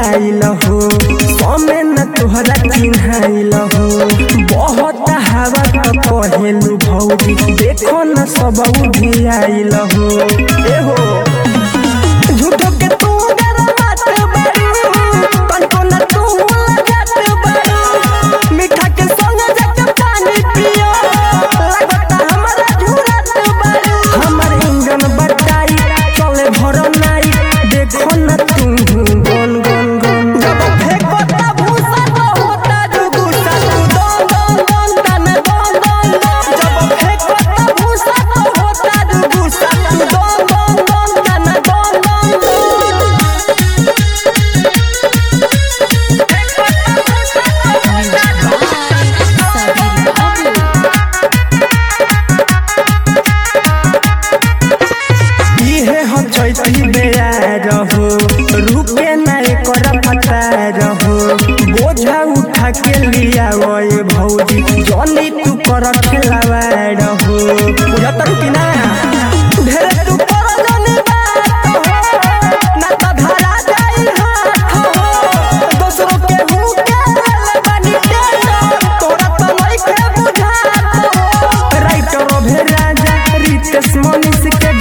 आइल हो समय न तोहरा चिन्हाइल हो बहुत हवा तो कहेलू भौजी देखो न सब भी आइल हो ए हो झूठो के तू डरवात बारू तनको न तू लगत बारू मीठा के संग जाके पानी पियो लगता हमरा झूरत बारू हमर इंजन बटाई चले भर नाई देखो न तू गन गन गन जब फेंको ता भूसा तो होता जुगुसा तू दन दन दन तन दन दन दन जब फेंको ता भूसा तो होता जुगुसा तू दन दन दन तन दन दन दन Sabir Babu. इहे हम चैती बेया रहो रुके ना एकर पता रहो बोझा उठा के लिया ओए भौजी जनी तू कर खेलावा रहो बुझत कि ना ढेर तू कर जनी बात हो ना त धरा जाई हाथ हो दोसरो के हूँ के ले बानी के तोरा त नहीं के बुझात हो राइटर अभे राजा रितेश मनीष के